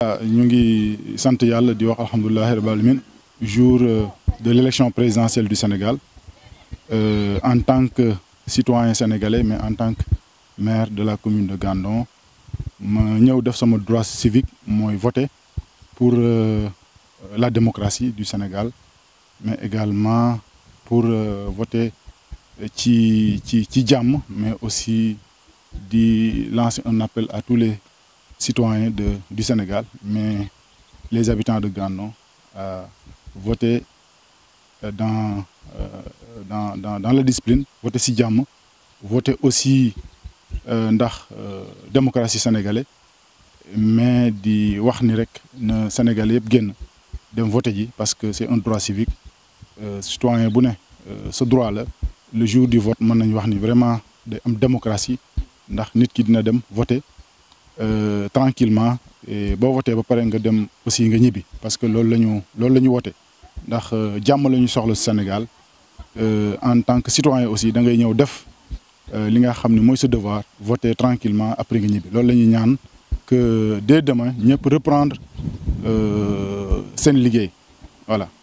ñu ngi sant yàlla di wax alhamdulilahi rabbil alamin jour de l'élection présidentielle du Sénégal euh, en tant que citoyen sénégalais mais en tant que maire de la commune de Gandon ma ñëw def sama droit civique mooy voter pour euh, la démocratie du Sénégal mais également pour euh, voter ci ci ci jàmm mais aussi di lancer un appel à tous les citoyens de du Sénégal mais les habitants de Gandon à voter dans dans dans dans la discipline voter ci jàmm voter aussi ndax démocratie sénégalais mais di wax ni rek na Sénégalais yëpp génn dem voter ji parce que c'est un droit civique citoyen bu ne ce droit la le jour du vote mën nañu wax ni vraiment day am démocratie ndax nit ki dina dem voter tranquillement boo voté ba pare nga dem aussi nga ñibbi parce que loolu la ñu loolu la ñu woote ndax jàmm la ñu soxla Sénégal en tant que citoyen aussi da ngay ñëw def li nga xam ne mooy sa devoir voter tranquillement après nga ñibbi loolu la ñuy ñaan que dès demain ñëpp reprendre seen liggéey voilà